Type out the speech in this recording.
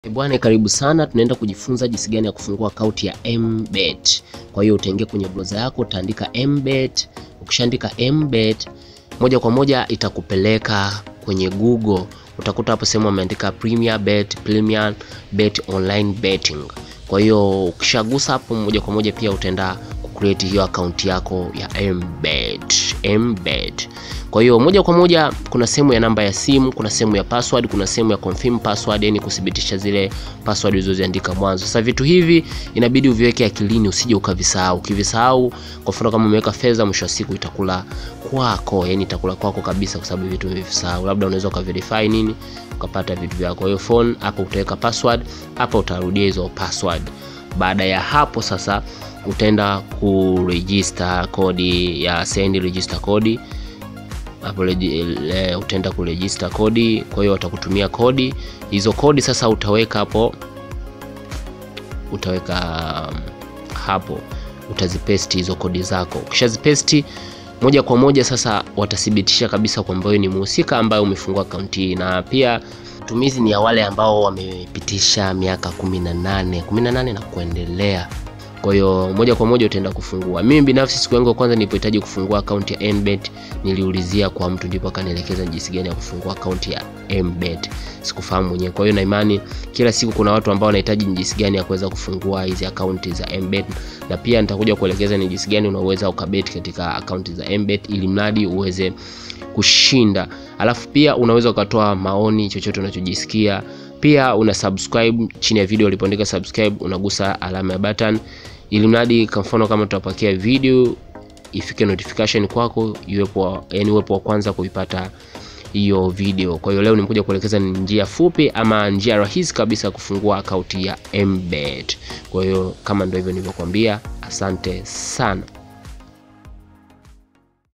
Bwana, karibu sana. Tunaenda kujifunza jinsi gani ya kufungua akaunti ya MBet. Kwa hiyo utaingia kwenye browser yako, utaandika MBet. Ukishaandika MBet, moja kwa moja itakupeleka kwenye Google. Utakuta hapo sehemu ameandika Premier Bet, Premier Bet Online Betting. Kwa hiyo ukishagusa hapo, moja kwa moja pia utaenda kucreate hiyo akaunti yako ya MBet. MBet. Kwa hiyo moja kwa moja kuna sehemu ya namba ya simu, kuna sehemu ya password, kuna sehemu ya confirm password, yani kuthibitisha zile password ulizoziandika mwanzo. Sasa vitu hivi inabidi uviweke akilini, usije ukavisahau. Ukivisahau, kwa mfano kama umeweka fedha, mwisho wa siku itakula kwako, yani itakula kwako kabisa, kwa sababu vitu umevisahau. Labda unaweza ukaverify nini ukapata vitu vyako. Kwa hiyo phone hapo utaweka password, hapa utarudia hizo password. Baada ya hapo sasa utaenda kuregister kodi ya send register kodi hapo utaenda kuregister kodi. Kwa hiyo watakutumia kodi hizo. Kodi sasa utaweka hapo, utaweka hapo, utazipesti hizo kodi zako. Ukishazipesti moja kwa moja sasa watathibitisha kabisa kwamba wewe ni mhusika ambaye umefungua akaunti hii, na pia matumizi ni ya wale ambao wamepitisha miaka 18 18 na kuendelea. Kwa hiyo moja kwa moja utaenda kufungua. Mimi binafsi siku yangu ya kwanza nilipohitaji kufungua akaunti ya MBet niliulizia kwa mtu, ndipo akanielekeza jinsi gani ya kufungua akaunti ya MBet. Sikufahamu mwenyewe. Kwa hiyo na imani kila siku kuna watu ambao wanahitaji jinsi gani ya kuweza kufungua hizi akaunti za MBet, na pia nitakuja kuelekeza ni jinsi gani unaweza ukabet katika akaunti za MBet ili mradi uweze kushinda. Alafu pia unaweza ukatoa maoni, chochote unachojisikia. Pia una subscribe chini ya video ulipoandika subscribe, unagusa alama ya button ili mradi kwa mfano kama tutapakia video ifike notification kwako, iwepo yani uwepo wa kwanza kuipata hiyo video. Kwa hiyo leo nimekuja kuelekeza ni njia fupi ama njia rahisi kabisa kufungua akaunti ya MBet. Kwa hiyo kama ndio hivyo nilivyokuambia, asante sana.